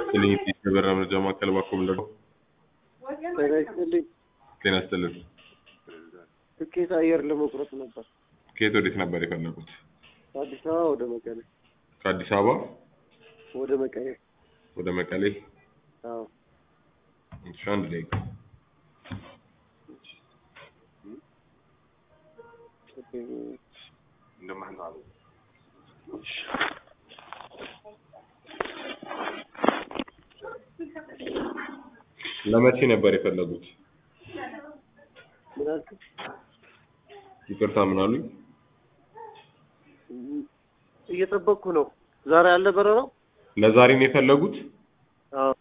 ይስጥልኝ የበራ መረጃ ማዕከል ባኮም ደግሞ ጤና ይስጥልኝ። ጤና ይስጥልን። ትኬት አየር ለመቁረጥ ነበር። ከየት ወዴት ነበር የፈለጉት? ከአዲስ አበባ ወደ መቀሌ ከአዲስ አበባ ወደ መቀሌ። ወደ መቀሌ። አዎ እሺ፣ አንድ ደቂቃ ለመቼ ነበር የፈለጉት? ምን አልክ? ይቅርታ ምን አሉኝ? እየጠበቅኩ ነው። ዛሬ አለ በረራው? ለዛሬ ነው የፈለጉት? አዎ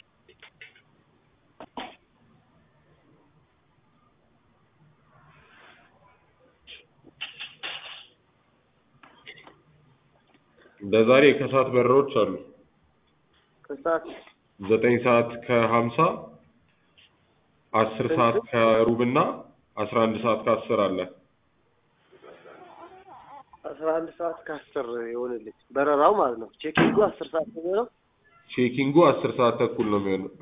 ለዛሬ ከሰዓት በረራዎች አሉ። ከሰዓት ዘጠኝ ሰዓት ከሀምሳ አስር ሰዓት ከሩብ እና አስራ አንድ ሰዓት ከአስር አለ። አስራ አንድ ሰዓት ከአስር የሆነልኝ በረራው ማለት ነው። ቼኪንጉ አስር ሰዓት ነው የሚሆነው። ቼኪንጉ አስር ሰዓት ተኩል ነው የሚሆነው።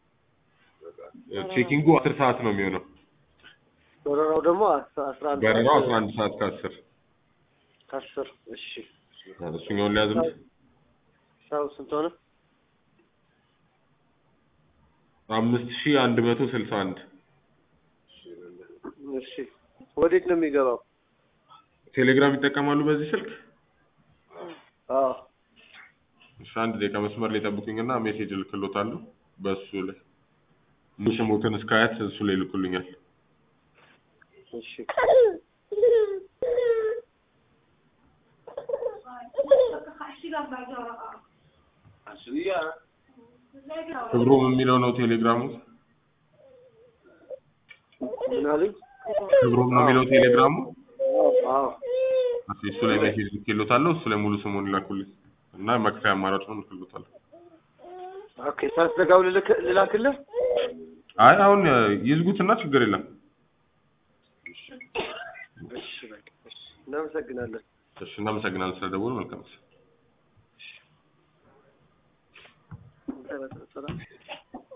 ቼኪንጉ አስር ሰዓት ነው የሚሆነው። በረራው ደግሞ አስ- አስራ አንድ በረራው ሰዓት አስራ አንድ ሰዓት ከአስር ከአስር እሺ እሱኛውን ሊያዝም ሰው ስንት ሆነ? አምስት ሺህ አንድ መቶ ስልሳ አንድ እሺ ወዴት ነው የሚገባው? ቴሌግራም ይጠቀማሉ በዚህ ስልክ? አዎ እሺ አንድ ደቂቃ መስመር ላይ ጠብቁኝና ሜሴጅ እልክሎታለሁ በእሱ ላይ ሙሉ ስሞትን እስከ አያት እሱ ላይ ይልኩልኛል። እሺ ክብሮም የሚለው ነው ቴሌግራሙ። ምን አሉኝ? ክብሮም ነው የሚለው ቴሌግራሙ። አዎ አዎ እሺ እሱ ላይ ሜሴጅ ልኬሎታለሁ። እሱ ላይ ሙሉ ስሙን ይላኩልኝ እና መክፈያ አማራጩን እልክሎታለሁ። ኦኬ ሳስዘጋው ልልክ- ልላክልህ? አይ አሁን ይዝጉትና ችግር የለም። እሺ በቃ እሺ እናመሰግናለን። እሺ እናመሰግናለን ስለደወሉ። መልካም ጊዜ። ሰላም